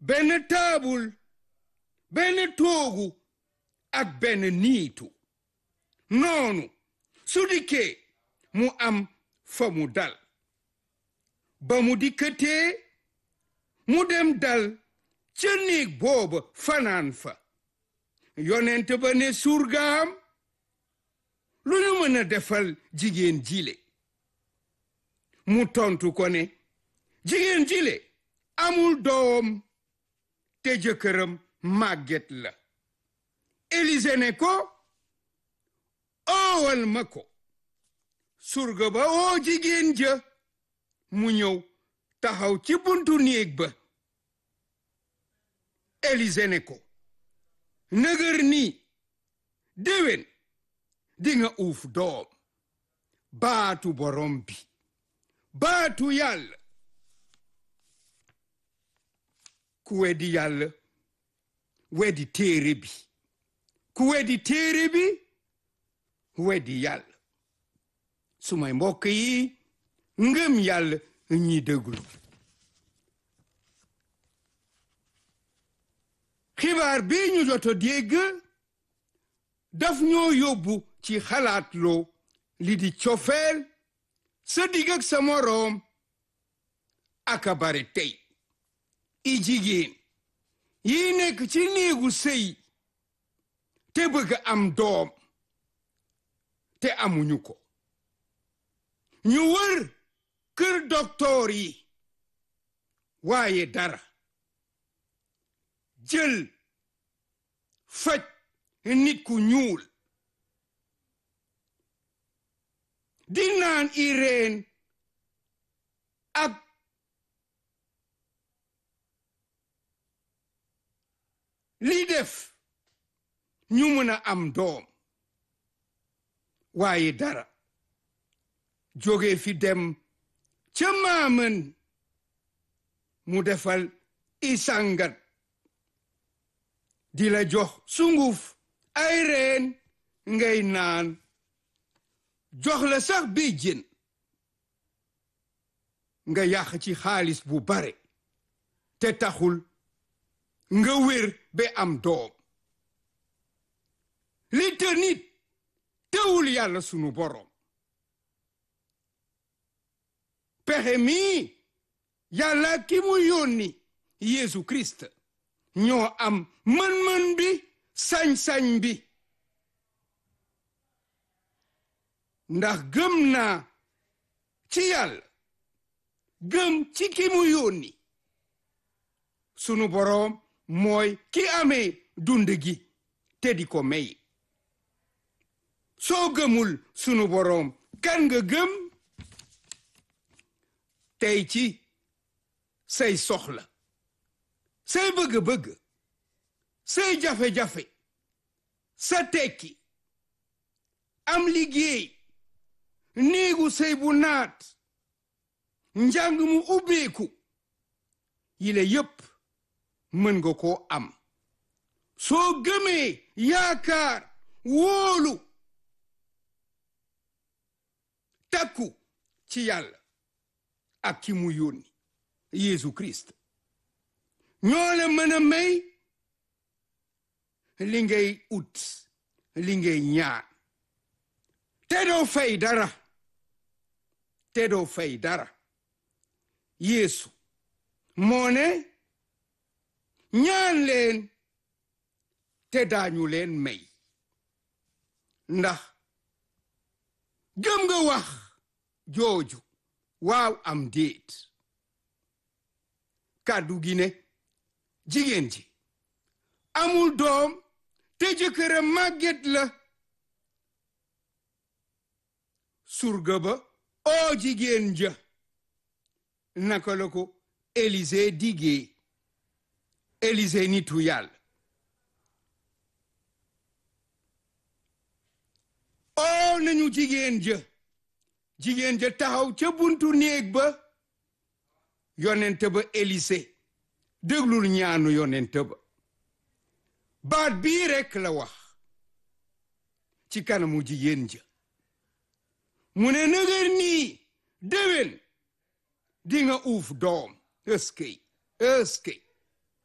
benn taabul benn toogu ak benn niitu noonu su dikkee mu am fa mu dal ba mu dikkatee mu dem dal ca néeg booba fanaan fa yonent ba ne surgaam lu ñu mën a defal jigéen jile mu tontu ko ne jigéen jile amul doom te jëkkëram màgget la Élise ne ko oowal ma ko surga ba oo jigéen ja mu ñëw taxaw ci buntu néeg ba Élise ne ko nëgër nii déwén dinga uuf doom baatu borom bi baatu yàlla ku weddi yàlla weddi téere bi ku weddi téere bi weddi yàlla sumay mbokk yi ngëm yàlla ñi déglu xibaar bi ñu jot a dégg daf ñoo yóbbu ci xalaat loo li di cofeel sa digg ak sa moroom aka bare tey i jigéen yi nekk ci néegu sëy te bëgg am doom te amuñu ko ñu wër kër doktoor yi waaye dara jël faj nit ku ñuul di naan i reen ak li def ñu mën a am doom waaye dara jóge fi dem ca maaman mu defal i sàngat di la jox sunguf ay reen ngay naan jox la sax bi jën nga yàq ci xaalis bu bare te taxul nga wér ba am doom li te nit teewul yàlla sunu boroom pexe mii yàlla ki mu yónni Yeesu Kirist ñoo am mën-mën bi sañ-sañ bi ndax gëm naa ci yàlla gëm ci ki mu yónni sunu boroom mooy ki amee dund gi te di ko may soo gëmul sunu boroom kan nga gëm tey ci say soxla say bëgg-bëgg say jafe-jafe sa tekki am liggéey néegu sëy bu naat njàng mu ubbeeku yile yépp mën nga koo am soo gëmee yaakaar wóolu takku ci yàlla ak ki mu yónni Yeesu Kirist ñoo la mën a may li ngay ut li ngay ñaan te doo fay dara te doo fay dara Yeesu moo ne ñaan leen te daañu leen may ndax gëm nga wax jooju waaw am déet kàddu gi ne jigéen ji amul doom te jëkkëram màgget la surga ba oo jigéen ja naka la ko Élise diggee Élise nitu yàlla oo nañu jigéen ja jigéen ja taxaw ca buntu néeg ba yonent ba Élise déglul ñaanu yonent ba baat bii rekk la wax ci kanamu jigéen ja mu ne nëgër nii déwén di nga uuf doom ëskëy ëskëy